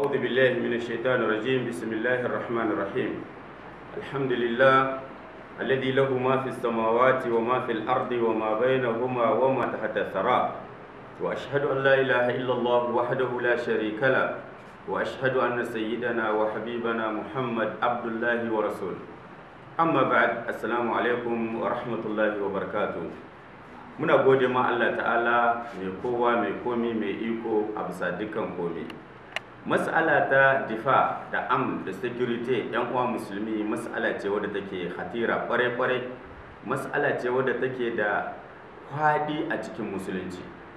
أعوذ بالله من الشيطان الرجيم بسم الله الرحمن الرحيم الحمد لله الذي له ما في السماوات وما في الأرض وما بينهما وما تحت الثرى وأشهد أن لا إله إلا الله وحده لا شريك له وأشهد أن سيدنا وحبيبنا محمد عبد الله ورسوله أما بعد السلام عليكم ورحمة الله وبركاته muna gode ma Allah ta'ala mai kowa mai komi mai iko a bisa dukkan komi mas'ala ta difa da am da security yan uwa musulmi mas'ala ce wadda take hatira kware-kware mas'ala ce wadda take da faɗi a cikin musulunci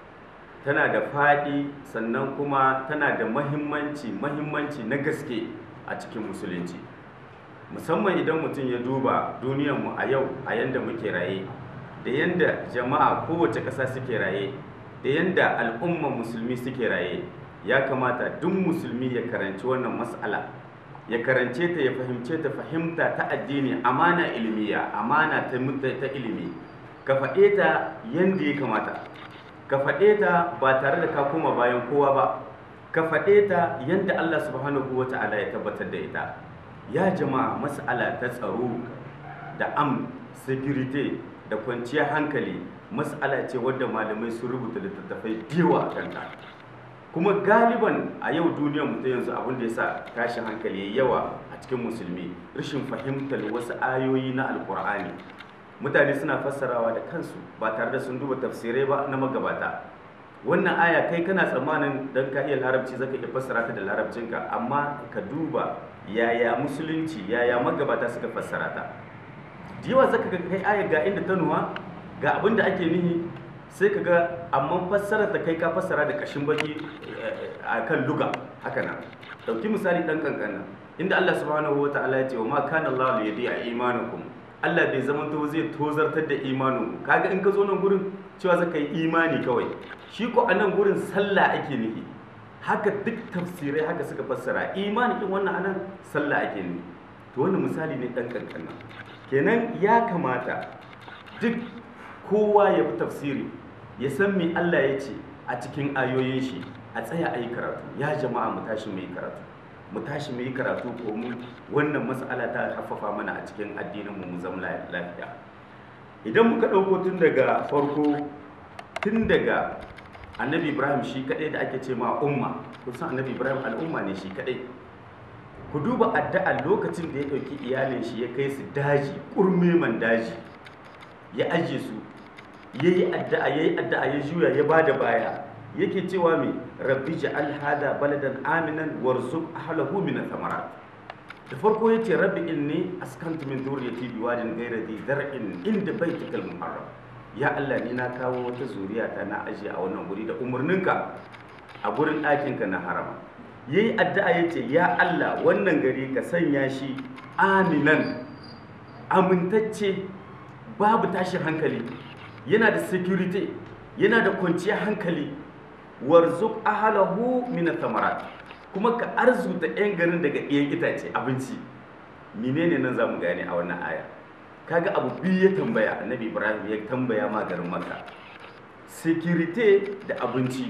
tana da faɗi sannan kuma tana da mahimmanci mahimmanci na gaske a cikin musulunci musamman idan mutum ya duba duniyarmu a yau a yanda muke raye da yanda jama'a kowace ƙasa suke raye da yanda al'umman musulmi suke raye ya kamata duk musulmi ya karanci wannan mas'ala ya karance ta ya fahimce ta fahimta ta addini amana ilmiya amana ta ta ilimi ka faɗe ta yanda ya kamata ka faɗe ta ba tare da ka koma bayan kowa ba ka faɗe ta yanda Allah subhanahu wata'ala ya tabbatar da ita ya jama'a mas'ala ta tsaro da am security da kwanciyar hankali mas'ala ce wadda malamai sun rubuta littattafai yawa a kanta kuma galiban a yau duniyar mu ta yanzu abin da ya sa tashin hankali ya yawa a cikin musulmi rashin fahimtar wasu ayoyi na alkur'ani mutane suna fassarawa da kansu ba tare da sun duba tafsirai ba na magabata wannan aya kai kana tsammanin dan ka iya larabci zaka iya fassara ta da larabcinka amma ka duba yaya musulunci yaya magabata suka fassara ta yawa zaka ga kai aya ga inda ta nuwa ga abin da ake nihi sai ka ga amma fassara ta kai ka fassara da kashin baki a kan luga haka nan dauki misali dan kankana inda Allah subhanahu wa ta'ala ya ce wa ma kana Allah li yadi'a imanakum Allah bai zama to zai tozartar da imanin kaga in ka zo nan gurin cewa zaka yi imani kawai shi ko a nan gurin sallah ake nufi haka duk tafsirai haka suka fassara imani kin wannan anan sallah ake nufi to wannan misali ne dan kankana kenan ya kamata duk kowa ya fi tafsiri ya san me Allah ya ce a cikin ayoyin shi a tsaya a yi karatu ya jama'a mu tashi mu yi karatu mu tashi mu yi karatu ko mu wannan mas'ala ta haffafa mana a cikin addinin mu mu zama lafiya idan muka ɗauko tun daga farko tun daga annabi ibrahim shi kaɗai da ake ce ma umma kusan annabi ibrahim al'umma ne shi kaɗai ku duba addu'a lokacin da ya ɗauki iyalin shi ya kai su daji ƙurmeman daji ya ajiye su ya yi addu'a ya yi addu'a ya juya ya ba da baya yake cewa mai rabbi ja'al hada baladan aminan warzuq ahlahu min thamarat da farko yace rabbi inni askantu min dhurriyyati biwadin ghayra dhi zar'in inda baytikal muharram ya Allah ni na kawo wata zuriya ta na aje a wannan guri da umarninka a gurin ɗakinka na harama yayi addu'a yace ya Allah wannan gari ka sanya shi aminan amintacce babu tashin hankali yana da security yana da kwanciyar hankali warzuk ahalahu min thamarat kuma ka arzuta yan garin daga ɗiyan itace abinci menene nan zamu gane a wannan aya kaga abu biyu ya tambaya annabi ibrahim ya tambaya ma garin makka security da abinci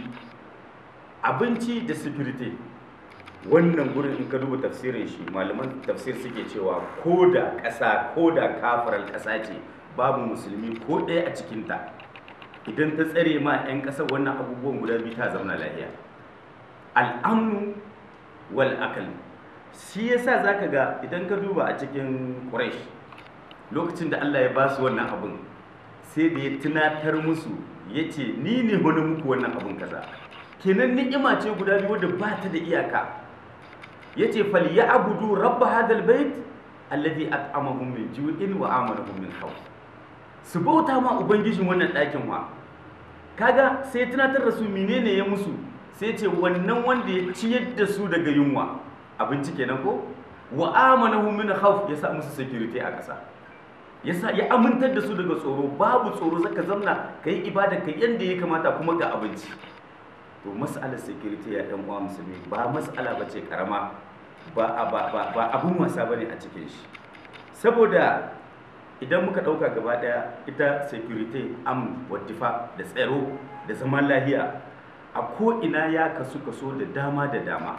abinci da security wannan gurin in ka duba tafsirin shi malaman tafsir suke cewa ko da ƙasa ko da kafarar ƙasa ce babu musulmi ko ɗaya a cikinta idan ta tsare ma 'yan ƙasar wannan abubuwan guda biyu ta zauna lahiya al'amnu wal akal shi yasa zaka ga idan ka duba a cikin quraish lokacin da Allah ya ba su wannan abun sai da ya tunatar musu ya ce ni ne wani muku wannan abun kaza kenan ni'ima ce guda biyu da ba ta da iyaka ya ce fal ya abudu rabba hadal bait alladhi at'amahum min ju'in wa amanahum min khawf su bauta ma ubangijin wannan ɗakin wa kaga sai tunatar da su menene ya musu sai ce wannan wanda ya ciyar da su daga yunwa abinci kenan ko wa amanahum min khawf ya sa musu security a ƙasa ya sa ya amintar da su daga tsoro babu tsoro zaka zamna kai ibada kai yanda ya kamata kuma ga abinci to mas'alar security ya ɗan uwa musulmi ba mas'ala bace karama ba ba ba abun wasa bane a cikin shi saboda idan muka ɗauka gaba ɗaya ita security am wadifa da tsaro da zaman lahiya a ko'ina ya kasu kaso da dama da dama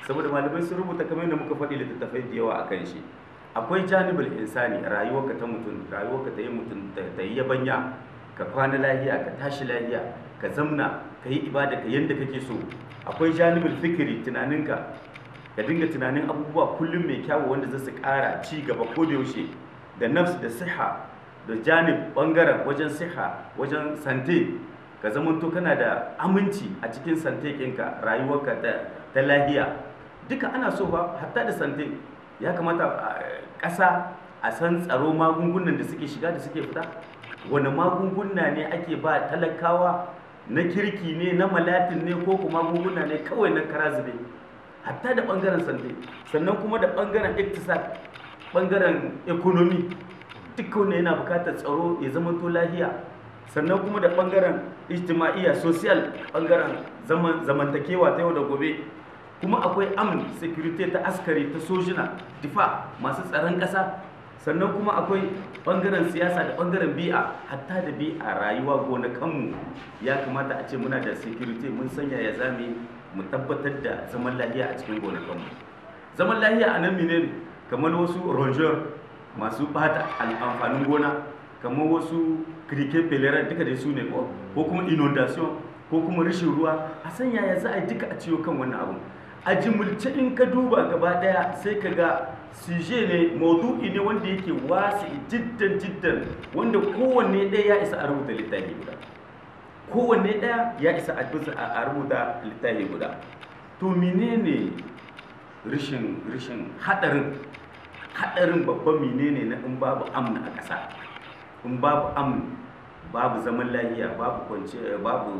saboda malamai sun rubuta kamar yadda muka faɗi littattafai da yawa akan shi akwai janibul insani rayuwarka ta mutum rayuwarka ta yi mutum ta yi yabanya ka kwana lahiya ka tashi lahiya ka zamna ka yi ibada ka yadda kake so akwai janibul fikiri tunaninka ka dinga tunanin abubuwa kullum mai kyawu wanda za su ƙara ci gaba ko da yaushe da nafs da siha da janib bangaren wajen siha wajen sante ka zamanto kana da aminci a cikin sante ɗinka rayuwarka ta lahiya duka ana so ba hatta da sante ya kamata ƙasa a san tsaro magungunan da suke shiga da suke fita wani magunguna ne ake ba talakawa na kirki ne na malatin ne ko kuma magunguna ne kawai na kara zube hatta da ɓangaren sante sannan kuma da ɓangaren iktisad ɓangaren ekonomi duka wanda yana bukatar tsaro ya zama to lahiya sannan kuma da ɓangaren ijtima'iyya social ɓangaren zamantakewa ta yau da gobe kuma akwai amin security ta askari ta sojina difa masu tsaron ƙasa sannan kuma akwai ɓangaren siyasa da ɓangaren bi'a hatta da bi'a rayuwa gonakanmu ya kamata a ce muna da security mun sanya ya zame mu tabbatar da zaman lahiya a cikin gonakanmu zaman lahiya a nan menene kamar wasu rongeur masu bata amfanin gona kamar wasu kirke pelera duka da su ne ko kuma inundation ko kuma rashin ruwa a sanya ya za a yi duka a ciwo kan wannan abu a jimulce in ka duba gaba daya sai ka ga suje ne maudu'i ne wanda yake wasu jiddan jiddan wanda kowanne ɗaya ya isa a rubuta littafi guda kowanne ɗaya ya isa a rubuta littafi guda to menene rishin rishin hadarin hadarin babban menene na in babu amna a ƙasa in babu amn babu zaman lahiya babu kwance babu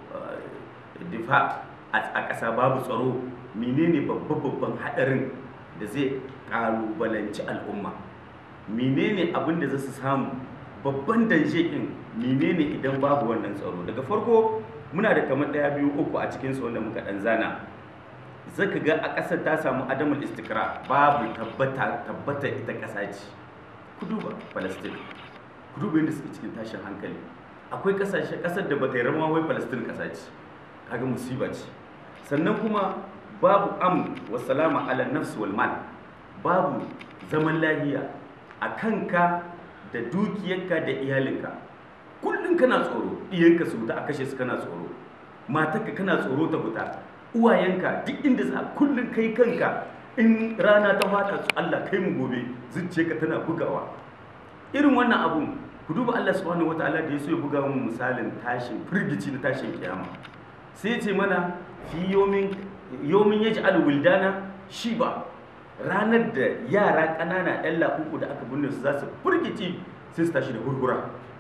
difa a ƙasa babu tsaro menene babban babban hadarin da zai kalubalanci al'umma menene abin da za su samu babban danje ɗin menene idan babu wannan tsaro daga farko muna da kamar ɗaya biyu uku a cikinsu wanda muka ɗan zana zaka ga a ƙasar ta samu adamul istikra babu tabbata tabbata ita ƙasa ce ku duba palestine ku duba yadda suke cikin tashin hankali akwai ƙasashe ƙasar da bata yi rama wai palestine ƙasa ce kaga musiba ce sannan kuma babu am wa salama ala nafs wal mal babu zaman lahiya a kanka da dukiyarka da iyalinka kullum kana tsoro iyanka su ta a kashe su kana tsoro matarka kana tsoro ta fita uwayenka duk inda za kullum kai kanka in rana ta fada su Allah kai mu gobe zuciyarka tana bugawa irin wannan abun ku duba Allah subhanahu wataala da ya so ya buga mu misalin tashin firgici na tashin kiyama sai ya ce mana fi yomin yomin yaj'al wildana shiba ranar da yara ƙanana ɗan laƙuƙu da aka binne su za su firgici sai su tashi da hurhura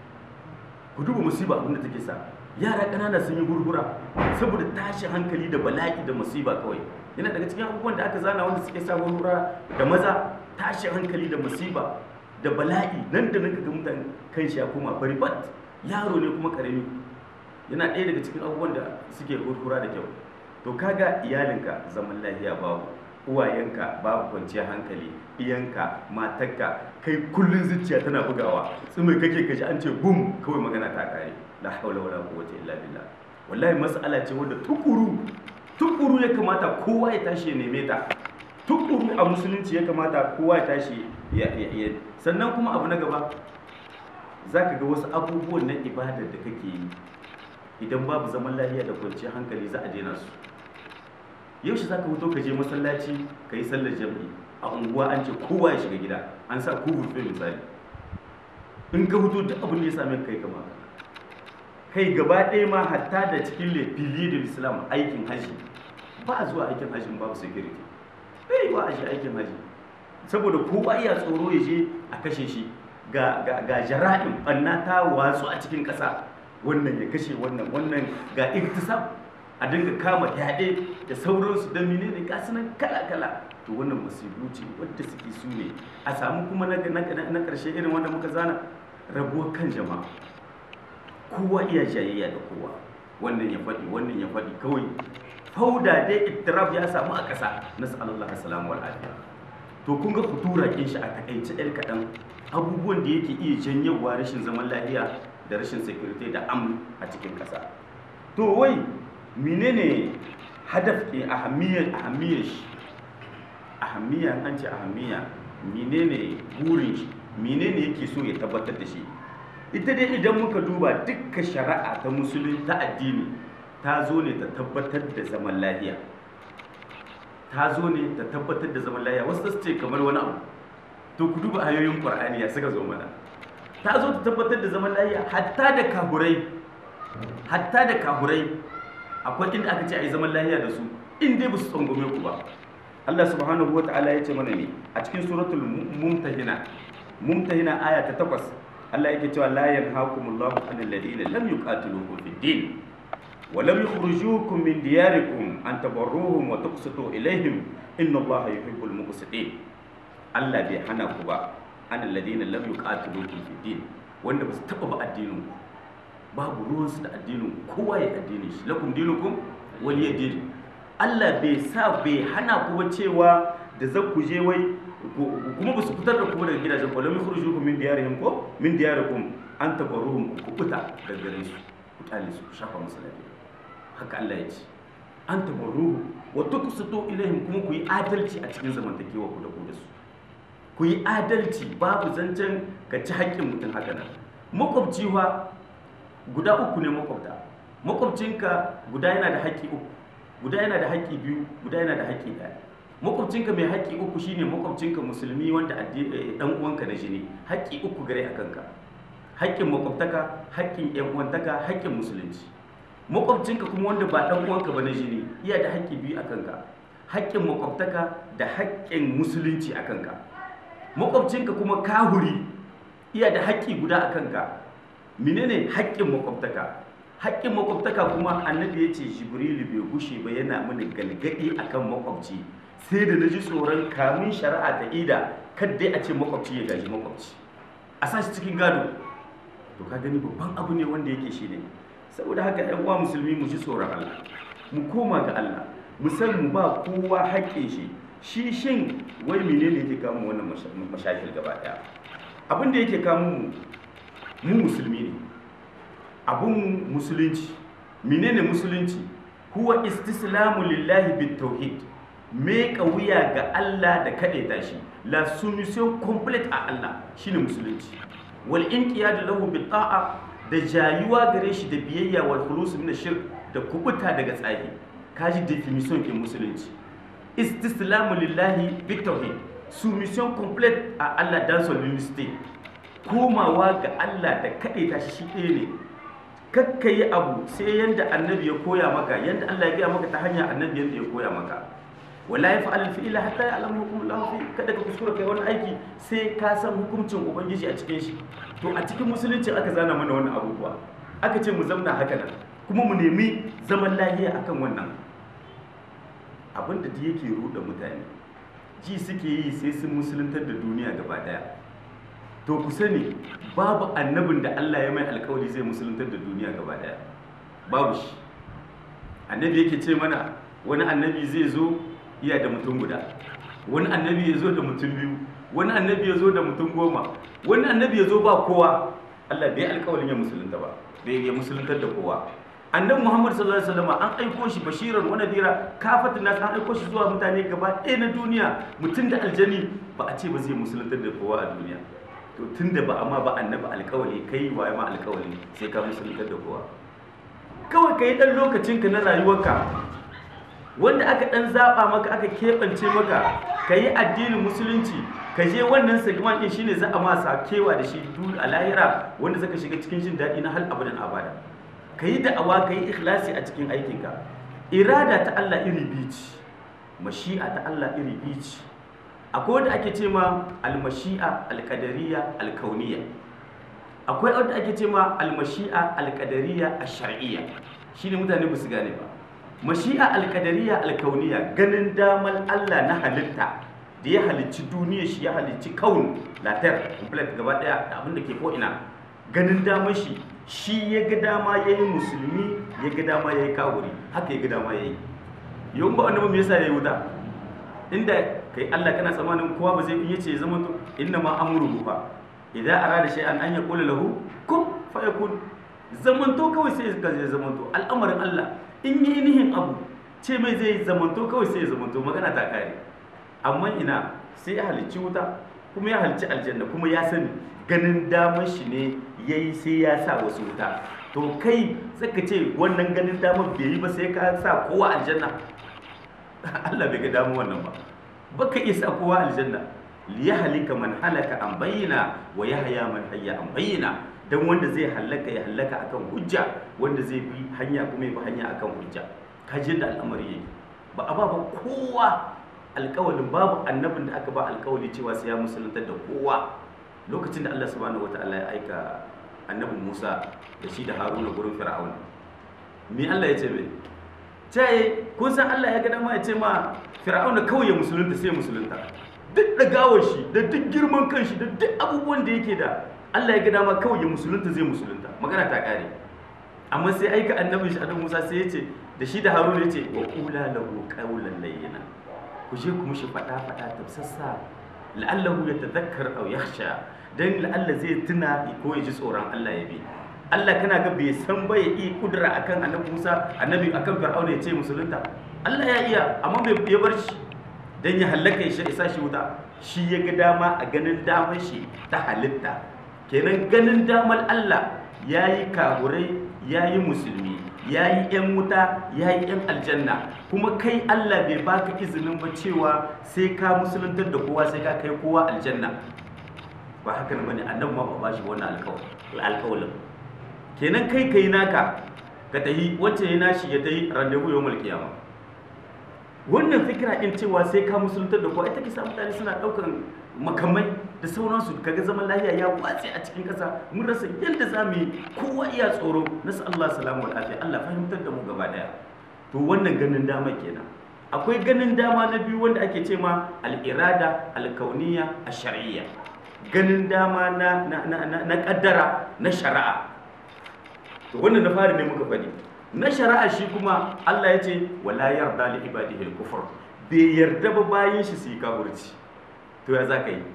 ku duba musiba abin da take sa yara ƙanana sun yi hurhura saboda tashin hankali da bala'i da musiba kawai yana daga cikin abubuwan da aka zana wanda suke sa hurhura da maza tashin hankali da musiba da bala'i nan da nan ga mutane kan shi ya koma fari bat yaro ne kuma karami yana ɗaya daga cikin abubuwan da suke hurhura da kyau to kaga iyalinka zaman lafiya babu uwayenka babu kwanciyar hankali iyanka matarka kai kullun zuciya tana bugawa tsumai kake kaji an ce bum kawai magana ta kare la haula wala quwwata illa billah wallahi mas'ala ce wanda tukuru tukuru ya kamata kowa ya tashi ya neme ta tukuru a musulunci ya kamata kowa ya tashi ya sannan kuma abu na gaba zaka ga wasu abubuwan na ibadar da kake yi idan babu zaman lafiya da kwanciyar hankali za a daina su yaushe za ka fito ka je masallaci ka yi sallar jam'i a unguwa an ce kowa ya shiga gida an sa ku burfe misali in ka fito duk abin da ya same kai kama kai gaba ɗaya ma hatta da cikin lefili da islam aikin haji ba a zuwa aikin hajji babu security bai ba a shi aikin haji saboda kowa iya tsoro ya je a kashe shi ga ga jara'in ɓanna ta watsu a cikin ƙasa wannan ya kashe wannan wannan ga iktisab a dinga kama yaɗe da sauransu da menene ga nan kala-kala to wannan musibu ce wadda suke su ne a samu kuma na ƙarshe irin wanda muka zana rabuwar kan jama'a kowa iya jayayya da kowa wannan ya faɗi wannan ya faɗi kawai fauda dai ittirab ya samu a ƙasa na sallallahu alaihi wal afiya to kun ga futura kin shi a takaice ɗan kaɗan abubuwan da yake iya janyewa rashin zaman lafiya da rashin security da am a cikin ƙasa to wai menene hadaf ke ahamiyar ahamiyar shi ahammiya an ce ahammiya menene burin shi menene yake so ya tabbatar da shi ita dai idan muka duba dukkan shari'a ta musulun ta addini ta zo ne ta tabbatar da zaman lafiya ta zo ne ta tabbatar da zaman lafiya wasu su ce kamar wani abu to ku duba ayoyin qur'ani ya suka zo mana ta zo ta tabbatar da zaman lafiya hatta da kahurai hatta da kahurai akwai inda aka ce a yi zaman lafiya da su in dai ba su tsangwame ku ba Allah subhanahu wa ta'ala ya ce mana ne a cikin suratul mumtahina mumtahina aya ta takwas Allah yake cewa la yanhaakumullahu anil ladina lam yuqatilukum fid din wa lam yukhrijukum min diyarikum an tabarruhum wa tuqsitu ilayhim inna Allaha yuhibbul muqsitin Allah bai hana ku ba anil ladina lam yuqatilukum fid din wanda ba su taba ba addinin ku babu ruwansu da addinin kowa ya addinin shi lakum dinukum waliya din Allah bai sa bai hana ku ba cewa da za ku je wai kuma ba su fitar da kuma daga gidajen ku lamin khurujukum min diyarihim ko min diyarikum an tabarruhum ku kubuta daga gare su ku tale su ku shafa musu lafiya haka Allah ya ce an tabarruhu wa tuqsitu ilaihim kuma ku yi adalci a cikin zamantakewa ku da ku da su ku yi adalci babu zancen ka ci haƙƙin mutum haka nan makwabci wa guda uku ne makwabta makwabcinka guda yana da haƙƙi uku guda yana da haƙƙi biyu guda yana da haƙƙi ɗaya makwabcinka mai haƙƙi uku shine makwabcinka musulmi wanda ɗan uwanka na jini haƙƙi uku gare a kanka haƙƙin makwabtaka haƙƙin ƴan uwantaka haƙƙin musulunci makwabcinka kuma wanda ba ɗan uwanka ba na jini iya da haƙƙi biyu a kanka haƙƙin makwabtaka da haƙƙin musulunci a kanka makwabcinka kuma kahuri iya da haƙƙi guda a kanka menene haƙƙin makwabtaka haƙƙin makwabtaka kuma annabi ya ce jibrilu bai gushe ba yana mini galgadi akan makwabci sai da na ji tsoron kamun shari'a ta ida kadai a ce makwabci ya gaji makwabci a sashi cikin gado to ka gani babban abu ne wanda yake shi ne saboda haka ɗan uwa musulmi mu ji tsoron Allah mu koma ga Allah mu san mu ba kowa haƙƙin shi shi shin wai menene yake kawo mu wannan mashakil gaba ɗaya abin da yake kawo mu mu musulmi ne abun musulunci menene musulunci huwa istislamu lillahi bit tauhid me wuya ga Allah da kadaita shi la soumission complete a Allah shine musulunci wal inqiyad lahu bit ta'a da jayuwa gare shi da biyayya wal khulus min shirk da kubuta daga tsahi kaji definition ke musulunci istislamu lillahi bit tauhid soumission complete a Allah dan solidity komawa ga Allah da kadaita shi shi ɗaya ne kakka yi abu sai yadda annabi ya koya maka yadda Allah ya gaya maka ta hanyar annabi yadda ya koya maka wala ya fa'al fi'ila hatta ya alamu hukum Allah fi kada ka kuskura kai wani aiki sai ka san hukuncin ubangiji a cikin shi to a cikin musulunci aka zana mana wannan abubuwa aka ce mu zamna haka nan kuma mu nemi zaman lafiya akan wannan abin da yake ruɗa mutane ji suke yi sai sun musuluntar da duniya gaba daya to ku sani babu annabin da Allah ya mai alkawari zai musuluntar da duniya gaba daya babu shi annabi yake ce mana wani annabi zai zo iya da mutum guda wani annabi ya zo da mutum biyu wani annabi ya zo da mutum goma wani annabi ya zo ba kowa Allah bai alkawarin ya musulunta ba bai ya musuluntar da kowa annabi Muhammad sallallahu alaihi wasallam an aiko shi bashiran wa nadira kafatin nas an aiko shi zuwa mutane gaba ɗaya na duniya mutum da aljani ba a ce ba zai musuluntar da kowa a duniya to tun da ba a ma ba annabi alkawali kai wa ma alkawali sai ka musuluntar da kowa kawai ka yi ɗan lokacinka na rayuwarka wanda aka ɗan zaɓa maka aka keɓance maka ka yi addinin musulunci ka je wannan segment ɗin shine za a ma kewa da shi duk a lahira wanda zaka shiga cikin jin daɗi na hal abadan abada ka yi da'awa ka yi ikhlasi a cikin aikinka irada ta Allah iri biyu ce mashi'a ta Allah iri biyu ce akwai wanda ake ce ma almashi'a alkadariya alkauniya akwai wanda ake ce ma almashi'a alkadariya ashar'iyya shine mutane ba su gane ba mashi'a alkadariya alkauniya ganin damar Allah na halitta da ya halicci duniya shi ya halicci kaun latar complete gaba daya da abin da ke ko ina ganin damar shi shi ya ga dama ya yi musulmi ya ga dama ya yi kawuri haka ya ga dama ya yi yau ba wanda me yasa ya yi wuta inda kai Allah kana tsammanin kowa ba zai iya ce ya zama to inna ma amruhu fa idza arada shay'an an yaqula lahu kun fayakun zamanto kawai sai ka zai zamanto al'amarin Allah in yi nihin abu ce mai zai zamanto kawai sai ya zamanto magana ta kare amma ina sai ya halicci wuta kuma ya halicci aljanna kuma ya sani ganin damar shi ne yayi sai ya sa wasu wuta to kai saka ce wannan ganin damar bai yi ba sai ka sa kowa aljanna Allah bai ga damu wannan ba baka iya sa kowa aljanna liyahlika man halaka an bayyana wa yahya man hayya an bayyana dan wanda zai halaka ya halaka akan hujja wanda zai bi hanya kuma ya bi hanya akan hujja kaji da al'amari yake ba a ba ba kowa alƙawalin babu annabin da aka ba alƙawali cewa sai ya musulunta da kowa lokacin da Allah subhanahu wataala ya aika annabi Musa da shi da Haruna gurin Fir'auna me Allah ya ce mai ce kun san Allah ya ga dama ya ce ma Fir'auna kawai ya musulunta sai ya musulunta duk ɗagawar shi da duk girman kan shi da duk abubuwan da yake da Allah ya ga dama kawai ya musulunta zai musulunta magana ta ƙare amma sai aika annabin shi annabi Musa sai ya ce da shi da Haruna ya ce wa qula lahu qawlan layyina ku je ku mishi fada fada tafsassa la'allahu yatadhakkar aw yakhsha dan la'alla zai tuna ko ya ji tsoron Allah ya bi Allah kana ga bai san ba ya iya kudura akan annabi Musa annabi akan Fir'auna ya ce musulunta Allah ya iya amma bai ya bar shi dan ya halaka ya isa shi wuta shi ya ga dama a ganin damar shi ta halitta kenan ganin damar Allah yayi kaburai yayi musulmi yayi yan wuta yayi yan aljanna kuma kai Allah bai baka izinin ba cewa sai ka musuluntar da kowa sai ka kai kowa aljanna ba haka ne bane annabi ma ba bashi wannan alƙawalin kenan kai kai naka ka tahi wacce ya nashi ya tahi randevu yawmul qiyamah wannan fikira in cewa sai ka musuluntar da kowa ita ke sa mutane suna daukan makamai da sauransu kaga zaman lafiya ya watse a cikin kasa mun rasa yadda za mu yi kowa iya tsoro nasu Allah salamu wa lafiya Allah fahimtar da mu gaba daya to wannan ganin dama kenan akwai ganin dama na biyu wanda ake ce ma al-irada al-kauniyya ash-shar'iyya ganin dama na na na na kaddara na shari'a to wannan na fari ne muka faɗi na shari'a shi kuma Allah ya ce wala yarda li ibadihi al-kufr bai yarda ba bayin shi su yi kafirci to ya za ka yi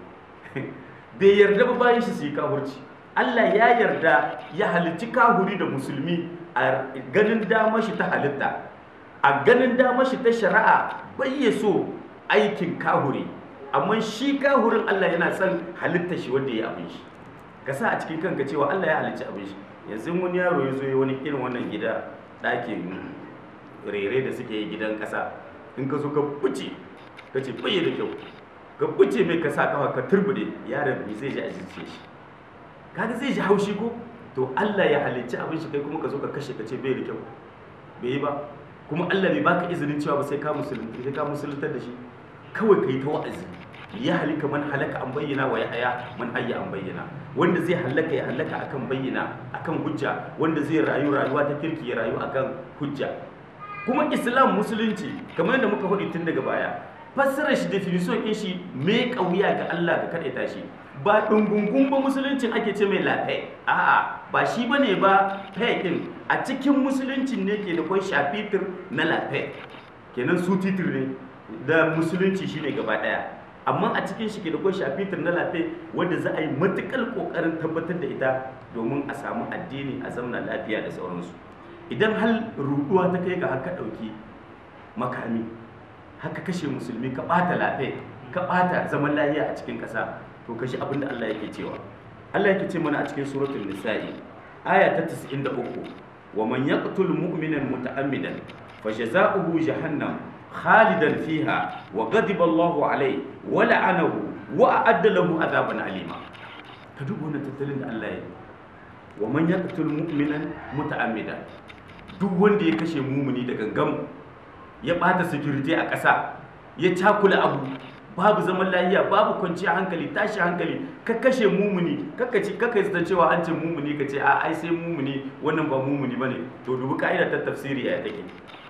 bai yarda ba bayin shi su yi kafirci Allah ya yarda ya halicci kahuri da musulmi a ganin damar shi ta halitta a ganin damar shi ta shari'a bai ya so aikin kahuri amma shi kahurin Allah yana son halitta shi wanda ya abin shi ka sa a cikin kanka cewa Allah ya halicci abin shi yanzu wani yaro ya zo ya wani irin wannan gida ɗakin rere da suke yi gidan ƙasa in ka zo ka buce ka ce bai da kyau ka buce mai ka sa kafa ka turbude yaron bai zai ji a jince shi kaga zai ji haushi ko to Allah ya halicci abin shi kai kuma ka zo ka kashe ka ce bai da kyau bai yi ba kuma Allah bai baka izinin cewa ba sai ka musulunta sai ka musuluntar da shi kawai kai ta wa'azi ya halika man halaka an bayyana wa ya haya man hayya an bayyana wanda zai halaka ya halaka akan bayyana akan hujja wanda zai rayu rayuwa ta kirki ya rayu akan hujja kuma islam musulunci kamar yadda muka faɗi tun daga baya fassarar shi definition ɗin shi me kauya ga Allah ga kaɗaita shi ba ɗungungun ba musuluncin ake ce mai lafe a'a ba shi bane ba fe ɗin a cikin musuluncin ne ke da kwai shafitir na lafe kenan su titir ne da musulunci shine gaba ɗaya amma a cikin shi ke da kwai shafitir na lafe wanda za a yi matukar kokarin tabbatar da ita domin a samu addini a zamana lafiya da sauransu idan hal ruduwa ta kai ga haka ɗauki makami haka kashe musulmi ka ɓata lafe ka ɓata zaman lafiya a cikin ƙasa to kashi abin da Allah yake cewa Allah yake ce mana a cikin suratul nisa'i aya ta 93 wa man yaqtul mu'minan muta'ammidan fajaza'uhu jahannam خالدا فيها وغضب الله عليه ولعنه وأعد له عذابا أليما كدوب هنا تتلين الله ومن يقتل مؤمنا متعمدا duk wanda ya kashe mumuni da gangam ya bata security a ƙasa ya cakula abu babu zaman lafiya babu kwanciyar hankali tashi hankali ka kashe mumuni kaka ce kaka yi cewa an ce mumuni ka ce a ai sai mumuni wannan ba mumuni bane to dubi ka'ida ta tafsiri ya take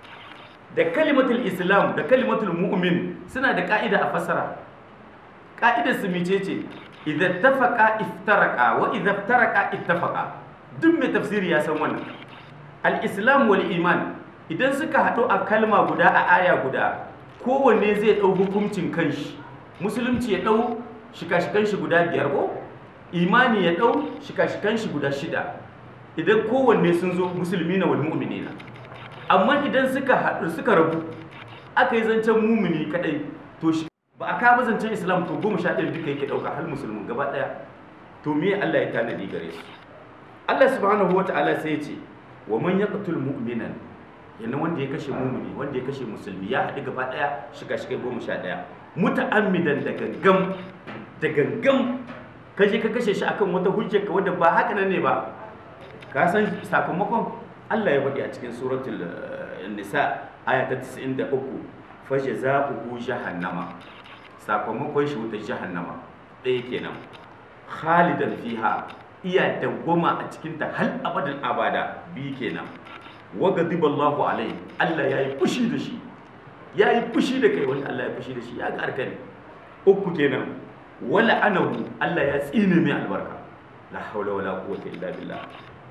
da kalimatul islam da kalimatul mu'min suna da ka'ida a fasara ka'idar su mice ce idza tafaqa iftaraka wa idza iftaraka ittafaqa duk mai tafsiri ya san wannan al-islam wal iman idan suka haɗu a kalma guda a aya guda kowanne zai ɗau hukuncin kanshi musulunci ya ɗau shika-shikan shi guda biyar ko imani ya ɗau shika-shikan shi guda shida idan kowanne sun zo musulmi na wal mu'minina amma idan suka haɗu suka rabu aka yi zancen mumuni kadai to shi ba a kawo zancen islam to goma sha ɗaya duka yake ɗauka har musulmin gaba ɗaya to me Allah ya tanadi gare su Allah subhanahu wa ta'ala sai ya ce wa man yaqtul mu'minan yana wanda ya kashe mumuni wanda ya kashe musulmi ya haɗu gaba ɗaya shiga shiga goma sha ɗaya muta'ammidan da gangam da gangam kashe ka kashe shi akan wata hujjar ka wadda ba haka nan ne ba ka san sakamakon Allah ya faɗi a cikin suratul nisa aya ta 93 fa jazaohu jahannama sakamakon shi wuta jahannama ɗaya kenan khalidan fiha iya dawwama a cikin ta hal abadan abada bi kenan wa ghadiba Allahu alaihi Allah yayi fushi da shi yayi fushi da kai wani Allah ya fushi da shi ya ga arkani uku kenan wala anahu Allah ya tsine mai albarka la haula wala quwwata illa billah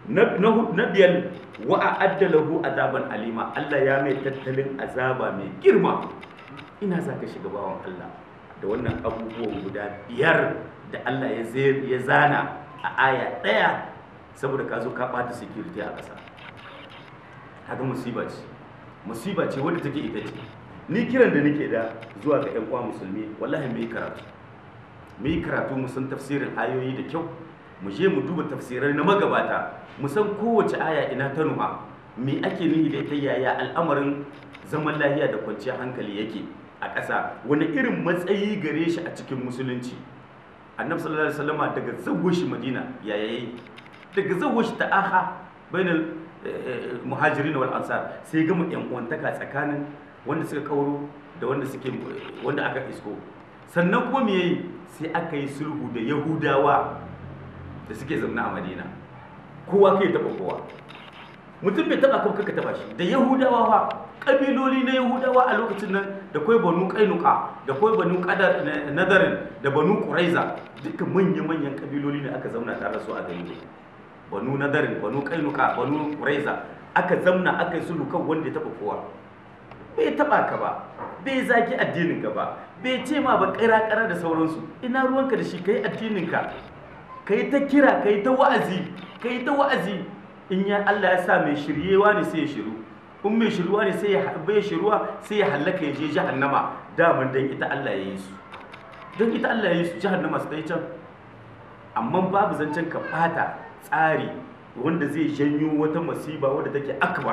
na biyar wa a'adda lahu azaban alima Allah ya mai tattalin azaba mai girma ina za ka shiga bawan Allah da wannan abubuwan guda biyar da Allah ya zana a aya ɗaya saboda ka zo ka ɓata security a ƙasa haka musiba ce musiba ce wadda take ita ce ni kiran da nake da zuwa ga 'yan uwa musulmi wallahi mu yi karatu mu yi karatu mu san tafsirin ayoyi da kyau mu je mu duba tafsirai na magabata mu san kowace aya ina ta nuha me ake nihi da ita yaya al'amarin zaman lahiya da kwanciyar hankali yake a ƙasa wani irin matsayi gare shi a cikin musulunci annabi sallallahu alaihi wasallama daga zawo shi madina ya yayi daga zawo shi ta'aha bainal muhajirin wal ansar sai gama yan uwantaka tsakanin wanda suka kauro da wanda suke wanda aka isko sannan kuma me yayi sai aka yi sulhu da yahudawa da suke zaune a madina kowa kai taba kowa mutum bai taba kan kaka taba shi da yahudawa fa kabiloli na yahudawa a lokacin nan da kwai banu kainuka da kwai banu qadar nadarin da banu quraiza duka manyan manyan kabiloli ne aka zauna tare da su a gari banu nadarin banu kainuka banu quraiza aka zauna aka yi sulhu kan wanda ya taba kowa bai taba ka ba bai zaki addinin ka ba bai ce ma ba kira kara da sauransu ina ruwanka da shi kai addinin ka kai ta kira kai ta wa'azi kai ta wa'azi in ya Allah ya sa mai shiryewa ne sai ya shiru in mai shiruwa ne sai ya bai shiruwa sai ya hallaka ya je jahannama daman dan ita Allah ya yi su dan ita Allah ya yi su jahannama su dai can amma babu zancen ka fata tsari wanda zai janyo wata masiba wadda take akbar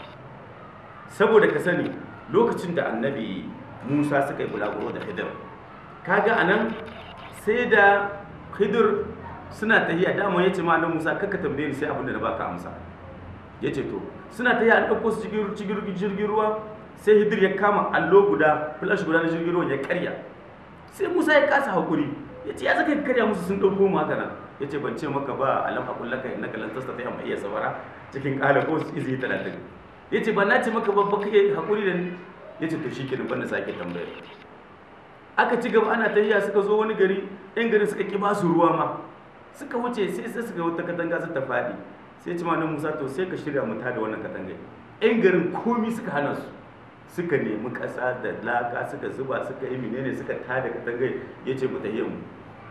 saboda ka sani lokacin da annabi Musa suka yi bulaguro da Khidir kaga anan sai da Khidir suna tahiya dama yace ma annabi Musa kakka tambaye ni sai abin da na baka amsa yace to suna tahiya an dauko su cikin jirgin ruwa sai Hidir ya kama allo guda flash guda na jirgin ruwan ya karya sai Musa ya kasa hakuri yace ya zaka ka karya musu sun dauko mu haka nan yace ban ce maka ba alam aqul laka innaka lan tastati amma iya sabara cikin kala ko izi 30 yace ban na ce maka ba ba kake hakuri da ni yace to shikenan ban na sake tambaya aka ci gaba ana tahiya suka zo wani gari yan garin suka ki ba su ruwa ma suka wuce sai sai suka wata katanga su ta faɗi sai ci malam Musa to sai ka shirya mu da wannan katangai yan garin komi suka hana su suka nemi ƙasa da laka suka zuba suka yi menene suka tada katangai yace mu tahiyyar mu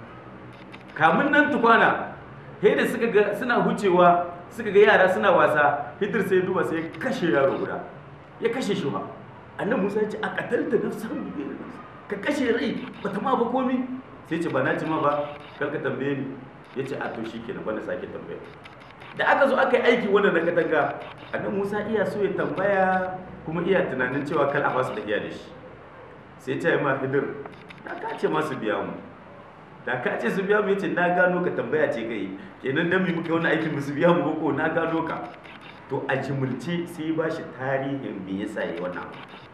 kamun nan tukwana sai da suka ga suna hucewa suka ga yara suna wasa hidir sai duba sai ya kashe yaro guda ya kashe shi ba annan Musa ya ce a katalta nafsan bi ka kashe rai bata ma ba komi sai ce ba na ci ma ba kar ka tambaye ni ya ce a to shi kenan bana sake tambaya da aka zo aka yi aiki wannan na katanga annan musa iya so ya tambaya kuma iya tunanin cewa kal a basu da iya da shi sai ta yi ma hidir da ka ce masu biya mu da ka ce su biya mu yace na gano ka tambaya ce kai kenan dan mu muka wani aikin musu biya mu ko na gano ka to a jimulce sai ba shi tarihin me yasa yayi wannan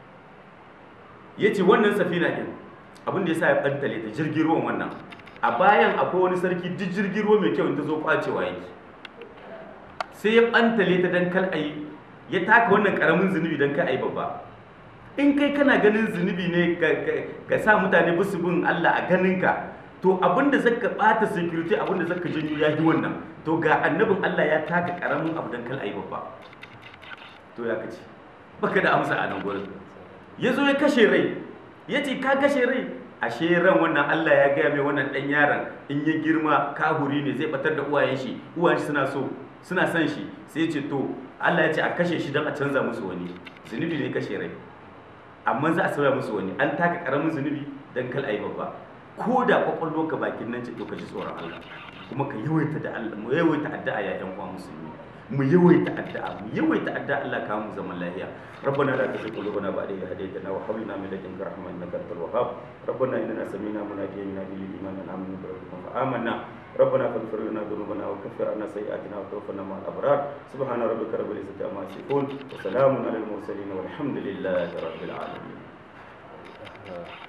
yace wannan safina din abin da yasa ya bantale ta jirgin ruwan wannan a bayan akwai wani sarki duk jirgin ruwa mai kyau in ta zo kwacewa yake sai ya bantale ta dan kal ayi ya taka wannan karamin zunubi dan kal ayi babba in kai kana ganin zunubi ne ka sa mutane bisu bin Allah a ganin ka to abinda zaka bata security abinda zaka janyo ya yi wannan to ga annabin Allah ya taka karamin abu dan kal ayi babba to ya kace baka da amsa a nan gurin yazo ya kashe rai yace ka kashe rai ashe ran wannan Allah ya gaya mai wannan dan yaron in ya girma kahuri ne zai batar da uwayen shi uwayen shi suna so suna son shi sai ce to Allah ya ce a kashe shi don a canza musu wani zunubi ne kashe rai amma za a sauya musu wani an taka karamin zunubi dan kal ayi babba ko da kwakwalwarka bakin nan ce to ka ji tsoron Allah kuma ka yawaita da Allah mu yawaita addu'a ya yan uwa musulmi mu yawaita addu'a mu yawaita addu'a Allah ka mu zaman lafiya ربنا لا تزغ قلوبنا بعد إذ هديتنا وهب لنا من لدنك رحمة إنك أنت الوهاب ربنا إننا سمعنا مناديا ينادي للإيمان أن آمنوا بربكم فآمنا ربنا فاغفر لنا ذنوبنا وكفر عنا سيئاتنا وتوفنا مع الأبرار سبحان ربك رب العزة عما يصفون وسلام على المرسلين والحمد لله رب العالمين